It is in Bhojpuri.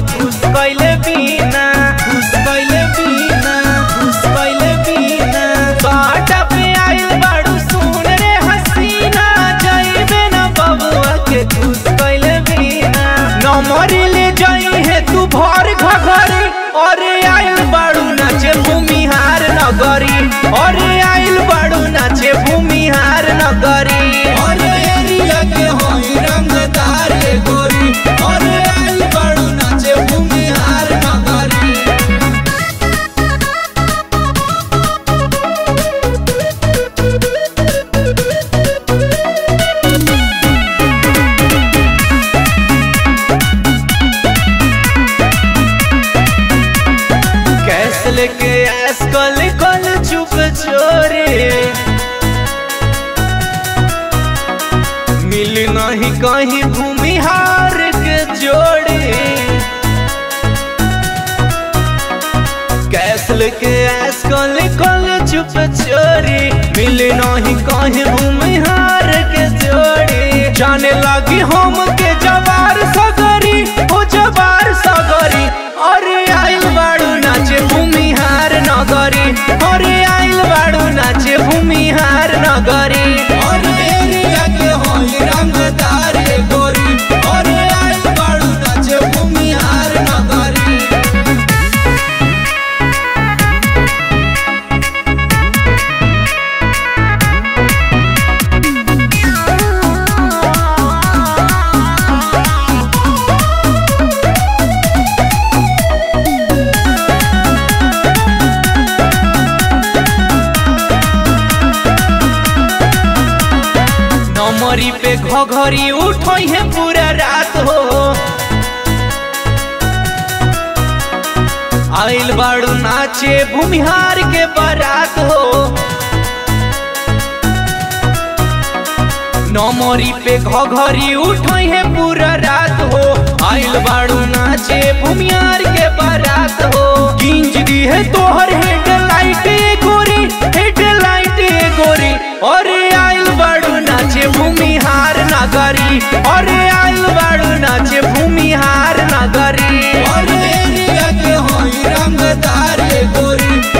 खुश कैले बिना खुश कैले बिना खुश कैले बिना बाटा पे आइल बाड़ू सुन रे हसीना जाइबे ना बबुआ के खुश कैले बिना नमरी ले जाई है तू भर घघरी अरे आइल बाड़ू नाचे भूमिहार नगरी अरे आइल बाड़ू नाचे भूमिहार नगरी अरे एरिया के होई रंगदार रे गोरी अरे आइल बाड़ू नाचे भूमिहार नगरी कैस लेके ऐस कल कल चुप चोरे मिल नहीं कहीं भूमिहार के जोड़े कैस लेके ऐस कल कल चुप चोरे मिल नहीं कहीं भूमिहार के जोड़े जाने लगी हम के जवार सगरी हो जवार सगरी अरे आइल बाड़ू नाचे भूमिहार नगरी अरे आइल बाड़ू नाचे भूमिहार नगरी अरे एरिया के होई रंगदार रे गोरी अरे आइल बाड़ू नाचे भूमिहार नगरी नमरी पे घघरी उठई है पूरा रात हो आइल बाड़ू नाचे भूमिहार के बारात हो नमरी पे घघरी उठई है पूरा रात हो आइल बाड़ू नाचे भूमिहार के बारात हो गिंज दी है तोहर हेडलाइट ए गोरी हेडलाइट ए गोरी अरे आइल बाड़ू नाचे भूमिहार नगरी अरे आइल बाड़ू नाचे भूमिहार नगरी अरे एरिया के होई रंगदार रे गोरी